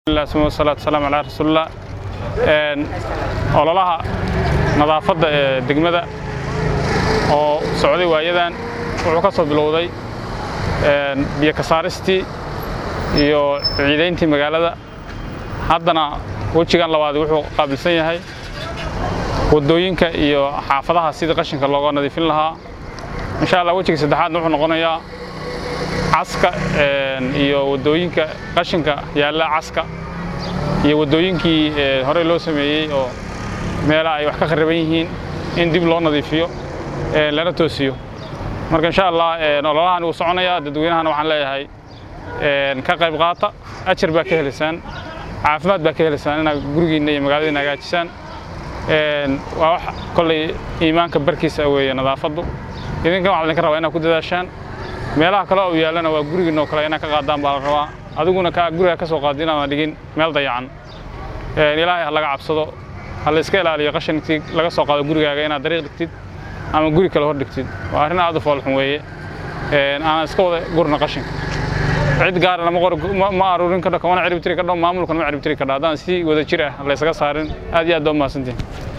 salaatu wasalaamu calaa rasuulillah ololaha nadaafadda ee degmada oo socday waayadan wuxuu ka soo bilowday biyo ka saaristii iyo ciidayntii magaalada haddana wejigan labaad wuxuu qaabilsan yahay waddooyinka iyo xaafadaha sidii qashinka looga nadiifin lahaa insha allah wejiga saddexaadna wuxuu noqonayaa caska iyo waddooyinka qashinka yaalla caska iyo waddooyinkii horey loo sameeyey oo meelaha ay wax ka khariban yihiin in dib loo nadiifiyo lana toosiyo marka insha allah ololahan wuu soconayaa dadweynahana waxaan leeyahay ka qayb qaata ajar baa ka helaysaan caafimaad baa ka helaysaan inaad gurigiinna iyo magaaladiina hagaajisaan waa wax kolley iimaanka barkiisa weeye nadaafaddu idinkan waxaa idinka rabaa inaad ku dadaashaan meelaha kale oo yaallana waa gurigiinoo kale inaad ka qaadaan baa la rabaa adiguna ka guriga ka soo qaadi inaadan dhigin meel dayacan ilaahay ha laga cabsado ha la iska ilaaliyo qashinkii laga soo qaado gurigaaga inaad dariiq dhigtid ama guri kale hor dhigtid waa arrin aad u foolxun weeye aanan iska wada gurna qashinka cid gaarana ma aruurin kadho kamana ciribtiri kadho maamulkana ma ciribtiri kadho haddaan si wada jir ah la ysaga saarin aad iyo aad baa umahadsantihin